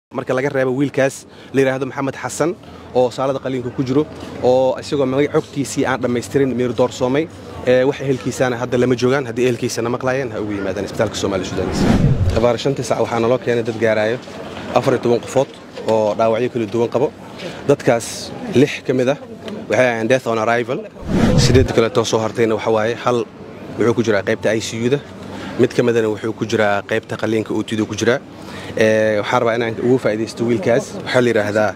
marka laga reebo wiilkaas la yidhaahdo maxamed xasan oo saalada qaliinka ku jiro oo isagoo magac xogtiisii aan dhammaystirin miir doorsoomay wax ehelkiisaana hadda lama joogaan haddii ehelkiisana maqlaayeen ha ugu yimaadaan isbitaalka soomaaliya sudanis abaar shantii sac waxaa naloo keenay dad gaaraayo afar iyo toban qofood oo dhaawacyo kala duwan qabo dadkaas lix ka mid ah waxay ahayn death on arrival sideed kaleetoo soo hartayna waxa waaye hal wuxuu ku jiraa qaybta i c u-da mid ka midana wuxuu ku jiraa qaybta qaliinka ootidu ku jiraa waxaan rabaa inaan ugu faa'iidaysto wiilkaas waxaa la yidhaahdaa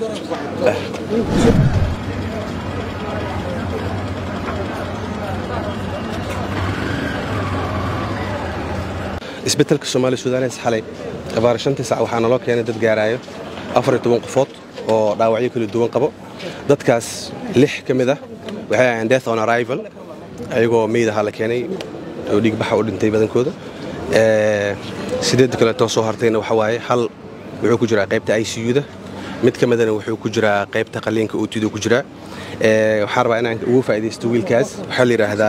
isbetelka soomaaliya sudanes xalay abaar shantii sac waxaa naloo keenay dad gaaraayo afar iyo toban qofood oo dhaawacyo kala duwan qabo dadkaas lix ka mid ah waxay ahayn death on arrival ayagoo meydahaa la keenay oo dhiigbaxa u dhintay badankooda sideed kaleetoo soo hartayna waxa waaye hal wuxuu ku jiraa qaybta i c u-da mid ka midana wuxuu ku jiraa qaybta qaliinka ootidu ku jiraa waxaan rabaa inaan ugu faa'iidaysto wiilkaas waxaa la yidhaahdaa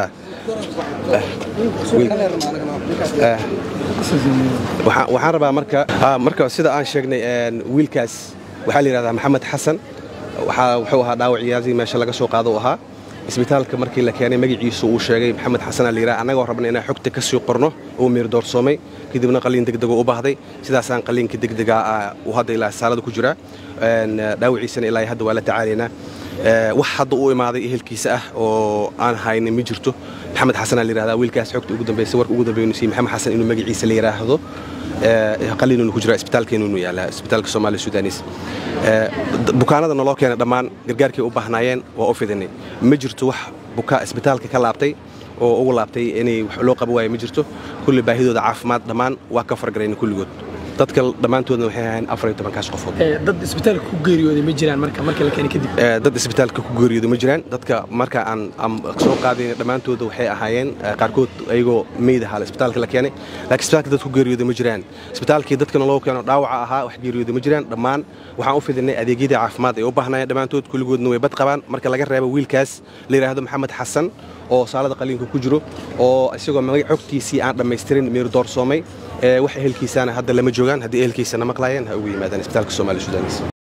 waxaan rabaa marka marka sida aan sheegnay wiilkaas waxaa la yidhahdaa maxamed xasan wuxuu ahaa dhaawaciyaadii meesha laga soo qaado u ahaa isbitaalka markii la keenay magaciisu uu sheegay maxamed xasan la yidhaha annagoo rabna inaan xogta ka sii qorno uu miir doorsoomay kadibna qaliin degdego u baahday sidaasaan qaliinka degdega uu hadda ilaa saalada ku jiraa dhaawaciisana ilaa hadda waa la tacaalaynaa wax hadda u imaaday ehelkiisa ah oo aan haynin ma jirto maxamed xasan la yidhahdaa wiilkaas xogta ugu dambaysa warka ugu dambeeynu siiyey maxamed xasan inuu magaciisa la yidhaahdo qaliinunu ku jira isbitaalkeenunu yaallaa isbitaalka soomaaliya sudanis bukaanada naloo keenay dhammaan gargaarkay u baahnaayeen waa u fidinay ma jirto wax bukaa isbitaalka ka laabtay oo ugu laabtay inay wax loo qabo waayo ma jirto kulli baahidooda caafimaad dhammaan waa ka fargarayna kulligood dadka dhammaantoodna waxay ahayn afar iyo tobankaas qofood dad isbitaalka ku geeriyooday ma jiraan marka marka la keenay kadib dad isbitaalka ku geeriyooday ma jiraan dadka marka aan soo qaadayna dhammaantooda waxay ahaayeen qaarkood ayagoo meyd ahaa isbitaalka la keenay laakiin isbitaalka dad ku geeriyooday ma jiraan isbitaalkii dadkana loo keeno dhaawaca ahaa wax geeriyooday ma jiraan dhammaan waxaan u fidinay adeegyadii caafimaad ay u baahnaayeen dhammaantood kulligoodna way bad qabaan marka laga reebo wiilkaas la yidhaahdo maxamed xasan oo saalada qaliinka ku jiro oo isagoo magac xogtiisii aan dhammaystirin miir doorsoomay wax ehelkiisaana hadda lama joogaan haddii ehelkiisana maqlaayeen ha ugu yimaadaan isbitaalka soomaaliya sudanis